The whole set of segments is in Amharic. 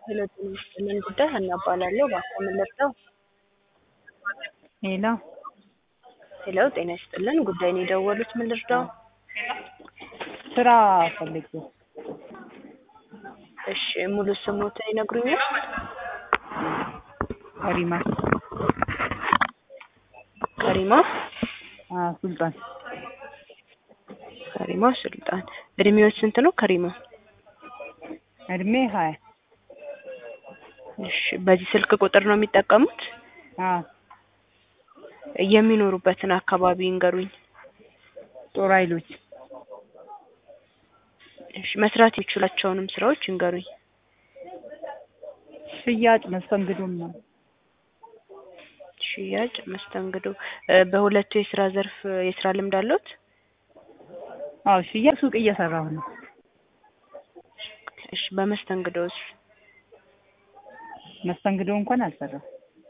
ሄሎ ጤና ይስጥልን ጉዳይ ሀና እባላለሁ። በአካባቢ መጣሁ። ሄሎ ሄሎ ጤና ይስጥልን ጉዳይ ነው የደወሉት ምን ልርዳው? ስራ ፈልጌ እሺ ሙሉ ስሞትን ይነግሩኛል? ከሪማ ከሪማ አ ሱልጣን ከሪማ ሱልጣን። እድሜዎች ስንት ነው ከሪማ? እድሜ ሀያ እሺ በዚህ ስልክ ቁጥር ነው የሚጠቀሙት? አ የሚኖሩበትን አካባቢ ይንገሩኝ። ጦር ኃይሎች እሺ መስራት የሚችሏቸውንም ስራዎች ይንገሩኝ። ሽያጭ መስተንግዶም ነው። ሽያጭ፣ መስተንግዶ እ በሁለቱ የስራ ዘርፍ የስራ ልምድ አለዎት? አዎ ሽያጭ ሱቅ እየሰራሁ ነው። እሺ በመስተንግዶስ? መስተንግዶ እንኳን አልሰራም።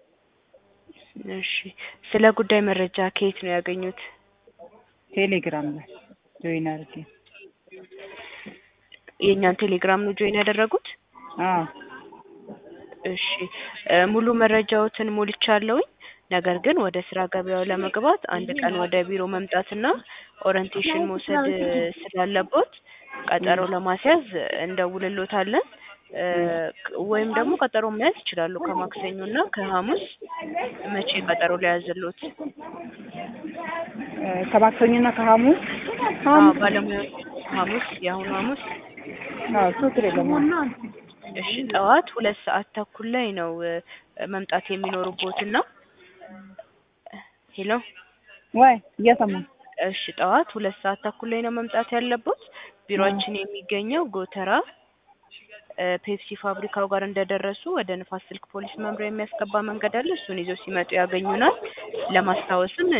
እሺ ስለ ጉዳይ መረጃ ከየት ነው ያገኙት? ቴሌግራም ላይ ጆይን አድርጌ የእኛን ቴሌግራም ነው ጆይን ያደረጉት? አዎ እሺ እ ሙሉ መረጃዎትን ሞልቻለሁኝ። ነገር ግን ወደ ስራ ገበያው ለመግባት አንድ ቀን ወደ ቢሮ መምጣትና ኦሪንቴሽን መውሰድ ስላለቦት ቀጠሮ ለማስያዝ እንደውልሎታለን። እ ወይም ደግሞ ቀጠሮ መያዝ ይችላሉ ከማክሰኞ እና ከሐሙስ መቼ ቀጠሮ ሊያዝሎት? እ ከማክሰኞና ከሐሙስ አዎ ባለሙያዎች ሐሙስ የአሁኑ ሐሙስ አዎ ችግር የለም። እሺ ጠዋት ሁለት ሰዓት ተኩል ላይ ነው እ መምጣት የሚኖሩቦትና ሄሎ ወይ እየሰማሁ እሺ ጠዋት ሁለት ሰዓት ተኩል ላይ ነው መምጣት ያለቦት። ቢሮአችን የሚገኘው ጎተራ እ ፔፕሲ ፋብሪካው ጋር እንደደረሱ ወደ ንፋስ ስልክ ፖሊስ መምሪያ የሚያስገባ መንገድ አለ። እሱን ይዘው ሲመጡ ያገኙናል። ለማስታወስም